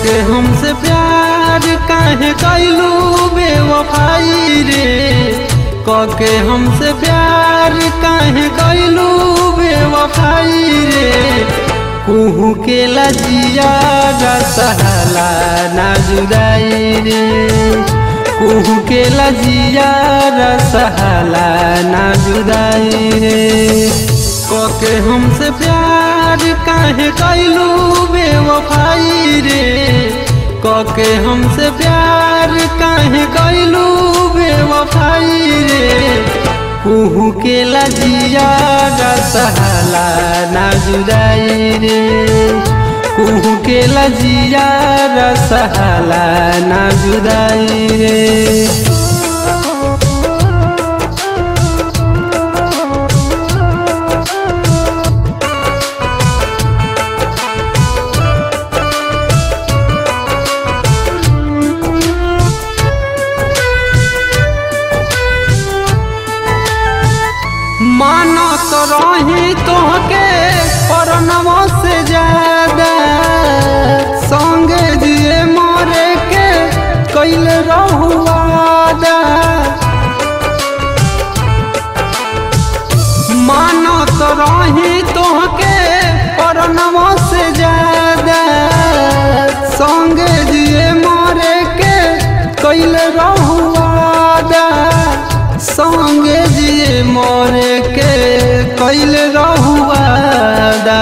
के हमसे प्यार काहे कैलू बेवफाई रे कके हमसे प्यार काहे कैलू बेवफाई रे कुहू के लजिया रसहला ना जुदाई रे कुहू के लजिया रसहला ना जुदाई रे कके हमसे प्यार काहे कैलू बेवफाई रे कके हमसे प्यार काहे कैलू बेवफाई रे कुहू के लजिया रसहला ना जुदाई रे कुहू के लजिया रसहला ना जुदाई रे मानो तो रही तोहके परनवा से ज्यादा संगे जिए मरे के कैल रहुआदा मानो तो रही तोहके परनवा से ज्यादा संगे जिए मरे के कैल रहुआदा संगे जिए मोरे के कैल रहुआदा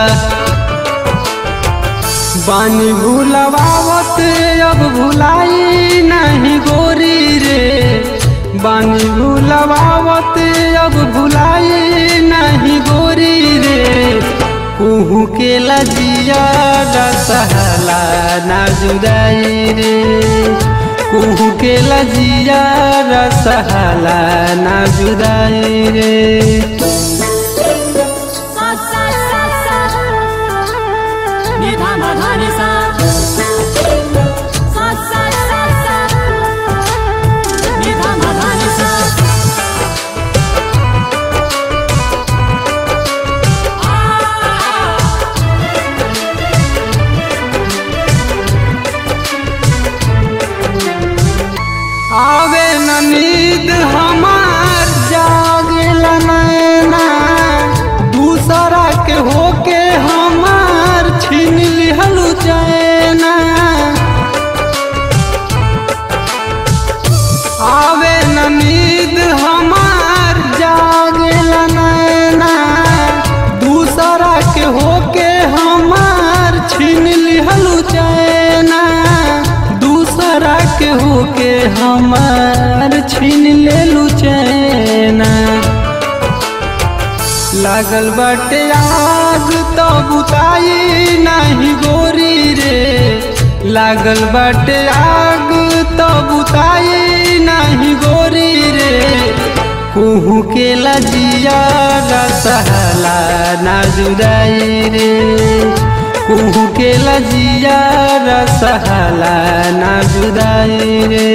बानी भूलवावत अब भुलाई नहीं गोरी रे बानी भूलवावत अब भुलाई नहीं गोरी रे कुहू के लजिया रसहला ना जुदाई रे कुहू के लजिया रसहला ना जुदाई रे सा सा सा सा नि धा मा धा नि सा सा सा सा सा नि धा मा धा नि सा आवे न नींद हमार जागेला नैना दूसरा के होके हमार छीन लिहलु चैना आवे न नींद हमार जागेला नैना दूसरा के होके हमार छीन लिहलु चैना दूसरा के होके हमार छीन लेलु चैना लागल बाटे आग तो बुताई नहीं गोरी रे लागल बाटे आग तो बुताई नहीं गोरी रे कुहू के लजिया रसहला ना जुदाई रे कुहू के लजिया रसहला ना जुदाई रे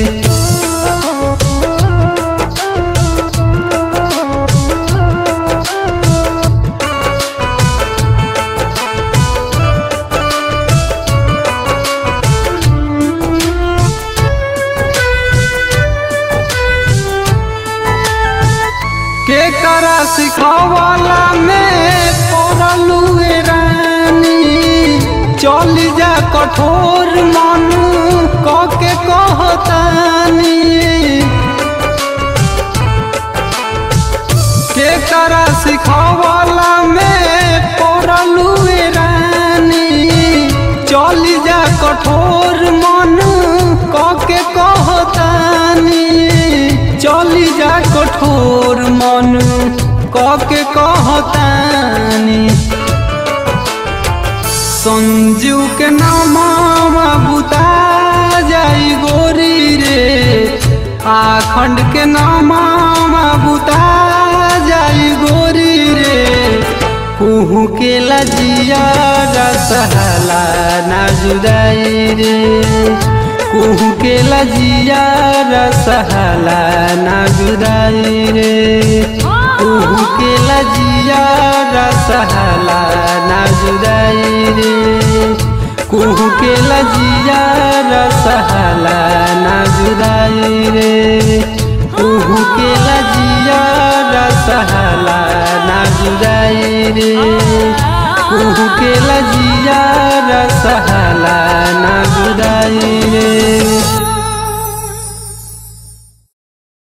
के करा सिखावला में पड़लू रानी चल जा कठोर मन कके कहतानी के करा सिखावला में पड़लू रानी चल जा कठोर मन कके कहतानी चली जा कठोर मन कके कहतानी संजू के नामा बुता जाई गोरी रे आखंड के नामा बुता जाई गोरी रे कुहू के लजिया रसहला ना जुदाई रे कुहू के लजिया रसहला ना जुदाई रे कुहू के लजिया रसहला ना जुदाई रे कुहू के लजिया रसहला ना जुदाई रे कुहू के लजिया रसहला ना जुदाई रे कुहू के लजिया रसहला ना जुदाई रे